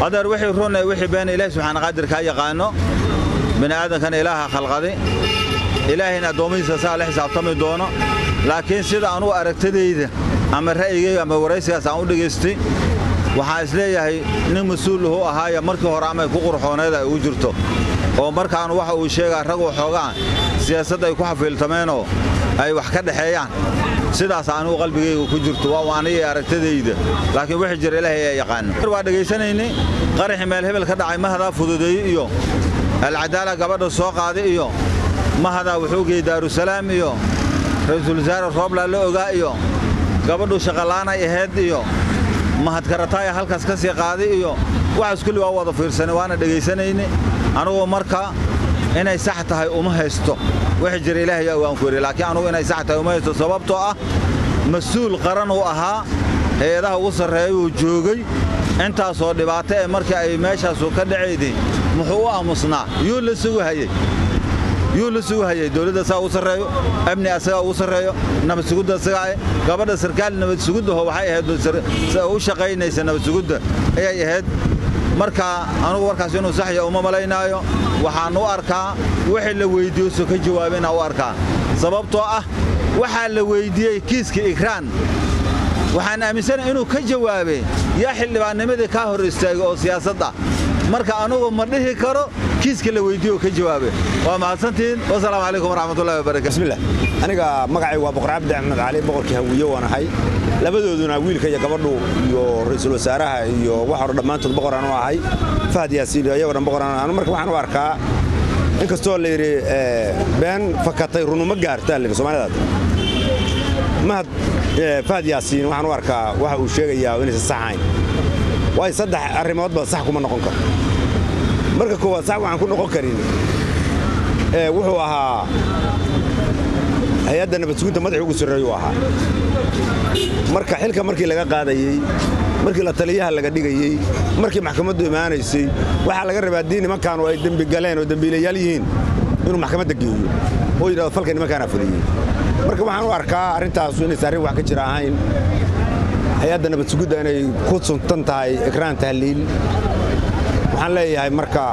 adeer wixii run ee wixii been ilaahi subxaana qaadirkaa yaqaano bini aadankana ilaaha khalqadi ilaahayna addoommihiisa saa la xisaabtami doono laakiin sida anugu aragtadayda ama ra'yigayga ama waraysigaas aan u dhegaystay waxaan isleeyahay nin mas-uul uu ahaaya markii hore amay ku qurxooneed ay ugu jirto oo markaan waxa uu sheegaa rag waxoogaa siyaasadda ay ku xafiiltameenoo ay wax ka dhexeeyaan sidaas anugu qalbigayga ku jirto waa aniga aragtadayda laakiin wixii jira ilaahay ee yaqaano waa dhegaysanaynay qaraxii meel hebel ka dhacay mahadaa fududeeye iyo alcadaala gabadha soo qaaday iyo mahadaa wuxuu geeyey daarusalaam iyo ra'iisul wasaare rooblaa la ogaa iyo gabadhu shaqalaanay ahayd iyo mahadkarataaya halkaas ka sii qaaday iyo waxaas kulli waa wada fiirsanay waana dhegaysanayne anugu marka inay sax tahay uma haysto wixii jira ilaahay waan ku yidhi laakiin anugu inay sax tahay uma haysto sababtoo ah mas-uul qaran uu ahaa hay-adaha ugu sarreeya uu joogay intaasoo dhibaato ee markii ay meeshaasu ka dhacayday muxuu u aamusnaa yuu la sugu hayey yuu la sugu hayey dowladda saa ugu sarreeyo amni asagaa ugu sarreeyo nabad sugudda asagaa gabadha sarkaal nabad suguddaho waxay ahayd u shaqaynaysa nabad sugudda ayay ahayd marka anugu warkaas inuu saxya uma malaynaayo waxaan u arkaa wixii la weyddiiyo so ka jawaabina u arkaa sababtoo ah waxaa la weyddiiyey kiiska ikraan waxaan aaminsanahay inuu ka jawaabay yaa xildhibaannimadii kaa hor istaagay oo siyaasadda marka anugu ma dhihi karo kiiska la weyddiiyo ka jawaabay waa mahadsantihiin wasalaamu calaykum waraxmatullahi wabarakatu bismillah aniga magacay waa boqor cabdi axmed cali boqorkii hawiye waan ahay labadooduna wiilka iyo gabadhu iyo ra'iisul wasaaraha iyo wax hore dhammaantood boqoraan u ahay fahad yaasiin iyo iyagoo dhan boqoraan anu marka waxaan u arkaa inkastoo la yidhi been fakatay runuma gaartaa la yidhi soomaalidaad mahad fahad yaasiin waxaan u arkaa waxa uu sheegayaa inaysan sax ahayn waayo saddex arrimoodba sax kuma noqon karo marka koowaad sax waxaan ku noqon karin wuxuu ahaa hay-adda nabad suginta madaxii ugu sarreeyuu ahaa marka xilka markii laga qaadayey markii la taliyaha laga dhigayey markii maxkamaddu imaanaysay waxaa laga rabaa haddii nimankaanu ay dembi galeen oo dembiilayaal yihiin inuu maxkamadda geeyo oo yidhahdo falka nimankaanaa fuliyey marka waxaan u arkaa arrintaasu inaysan arrin wax ka jira ahayn hay-adda nabad sugidda inay ku suntan tahay ikraan tahliil waxaan leeyahay marka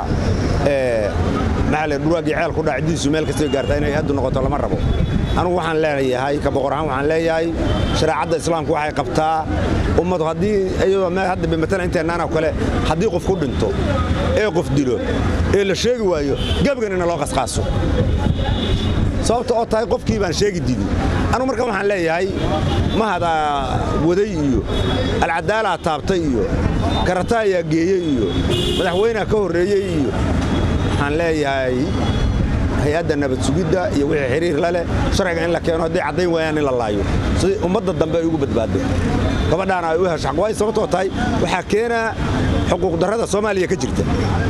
maxaa le dhurwaagii ceel ku dhaca ciddiisu meel kastay gaartaa inay haddu noqoto lama rabo anugu waxaan leeyahay ka boqor ahaan waxaan leeyahay shareecadda islaamku waxay qabtaa ummadu haddii iyadoo hadda bimatalan inteennaanoo kale haddii qof ku dhinto ee qof dilo ee la sheegi waayo gebigan ina loo qasqaaso sababta oo tahay qofkii baan sheegi didin anugu marka waxaan leeyahay mahadaa waday iyo alcadaalaa taabtay iyo karata ayaa geeyey iyo madaxweyneha ka horreeyey iyo waxaan leeyahay hay-adda nabad sugidda iyo wixii xiriir la leh sharciga in la keeno hadday caddayn waayaan in la laayo si ummadda dambe ay ugu badbaado gabadhaana ay u hesho xaq waayo sababtoo tahay waxaa keenaa xuquuq darrada soomaaliya ka jirta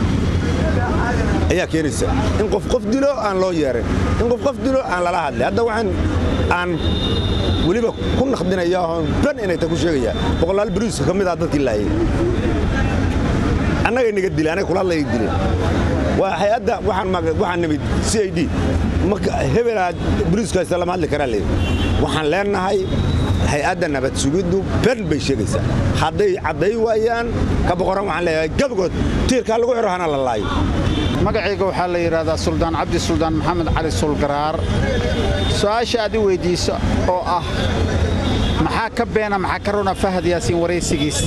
ayaa keenaysa in qof qof dilo aan loo yeerin in qof qof dilo aan lala hadlin hadda waxaan aan weliba ku naqdinaya oon ban inay ta ku sheegaya boqolaal bariiska ka mid ah dadkii laayay annagay naga dileen anay kula hadlayay dileen waa hay-adda waxaan nimid c i d hebelaa bariiskaasta lama hadli karaa leeyahy waxaan leenahay hay-adda nabad sugiddu ben bay sheegaysaa hadday cadday waayaan ka boqoran waxaan leeyahay gabagood tiirkaa lagu xiro hana la laayo magacayga waxaa la yidhaahdaa suldaan cabdi suldaan maxamed cali sulgaraar su'aasha aad i weyddiiso oo ah maxaa ka beena maxaa ka runa fahad yaasiin waraysigiis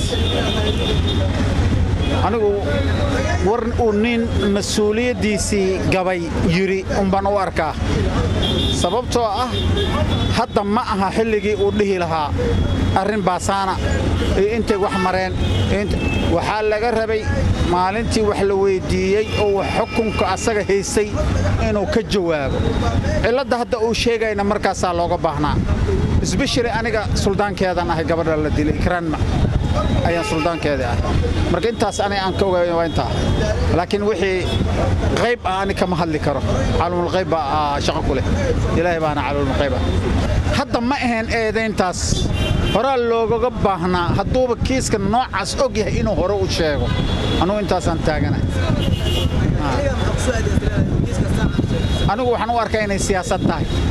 anigu war uu nin mas-uuliyaddiisii gabay yidhi umbaan u arkaa sababtoo ah hadda ma aha xilligii uu dhihi lahaa arrin baasaana iyo intay wax mareen waxaa laga rabay maalintii wax la weyddiiyey oo xukunka asaga haystay inuu ka jawaabo cilladda hadda uu sheegayna markaasaa looga baahnaa isbeshali aniga suldaankeedan ahay gabadha la dilay ikraanma ayaan suldaankeedii ahay marka intaas ani aan ka ogaay waa intaa laakiin wixii qayb ah ani kama hadli karo caalumulqayb baa shaqo ku leh ilaahay baana caalumulqayb ah hadda ma ahayn eedayntaas horaa loogaga baahnaa hadduuba kiiska noocaas og yahay inuu hore u sheego anugu intaasaan taaganahay anigu waxaan u arkaa inay siyaasad tahay